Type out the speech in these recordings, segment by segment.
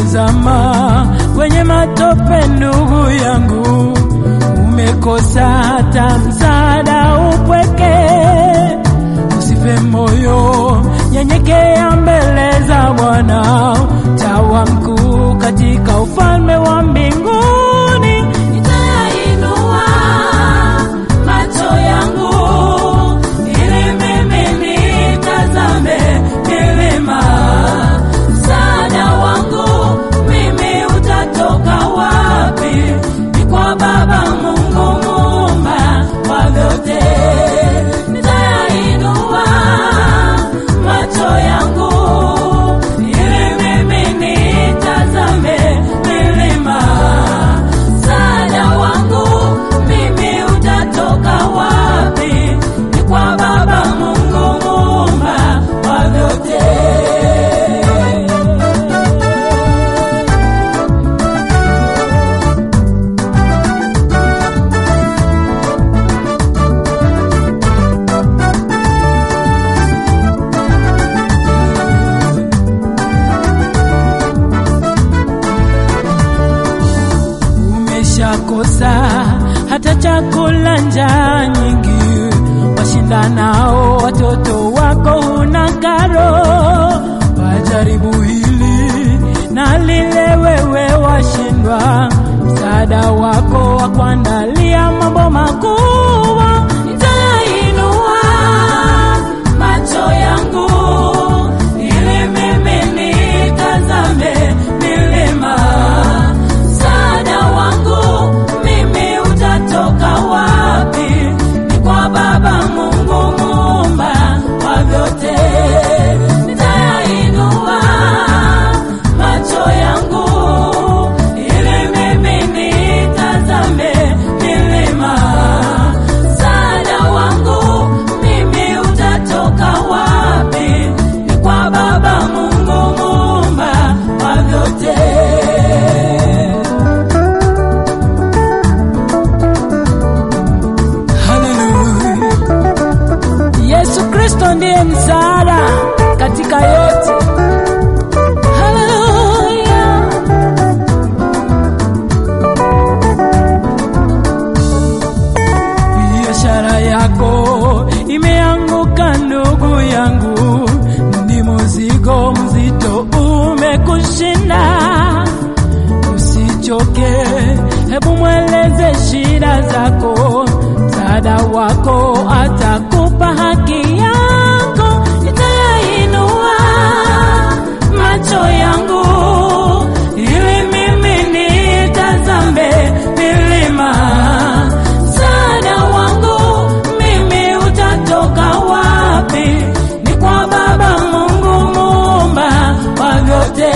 umezama kwenye matope, ndugu yangu, umekosa hata msaada, upweke. Usife moyo, nyenyekea mbele za Bwana, tawa mkuu katika ufalme wa mbinguni. Nitainua macho yangu ili mimi nitazame milima. Msaada wangu mimi utatoka wapi? Ni kwa Baba Mungu muumba wa vyote. Nitainua macho yangu ili mimi nitazame milima. Msaada wangu mimi utatoka wapi? Ni kwa Baba Mungu muumba wa vyote. umeshakosa hata chakula, njaa nyingi, washindanao watoto wako huna karo. Wajaribu hili na lile, wewe washindwa, msaada wako wa kuandalia mambo makubwa. Nitainua macho yangu ili mimi nitazame milima. Msaada wangu mimi utatoka wapi? Ni kwa Baba Mungu muumba wa vyote. Nitainua macho yangu ili mimi nitazame milima. Msaada wangu mimi utatoka wapi? Ni kwa Baba Mungu muumba wa vyote. Haleluya. Yesu Kristo ndiye msaada katika yote. Haleluya. Biashara yako imeanguka ndugu yangu, ni mzigo mzito umekushinda. Usichoke, hebu mweleze shida zako, msaada wako atakupa haki yako. Nitainua macho yangu ili mimi nitazame milima. Msaada wangu mimi utatoka wapi? Ni kwa Baba Mungu muumba wa vyote.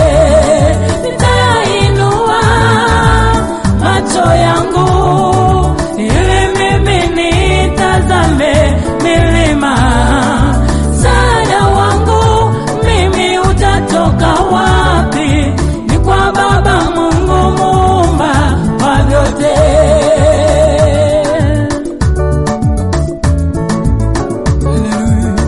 Nitainua macho yangu ili mimi nitazame milima. Msaada wangu mimi utatoka wapi? Ni kwa Baba Mungu muumba wa vyote. Haleluya.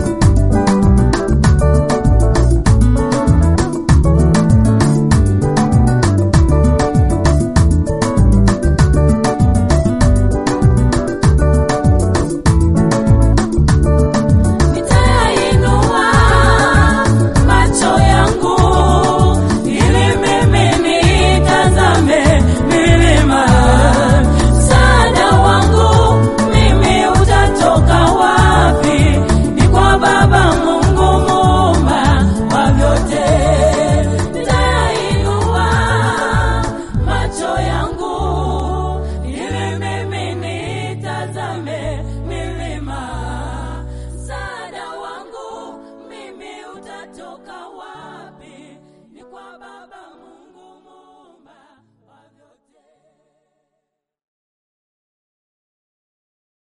Nitainua macho yangu ili mimi nitazame milima. Msaada wangu mimi utatoka wapi? Ni kwa Baba Mungu muumba wa vyote. Nitainua macho yangu ili mimi nitazame milima. Msaada wangu mimi utatoka wapi? Ni kwa Baba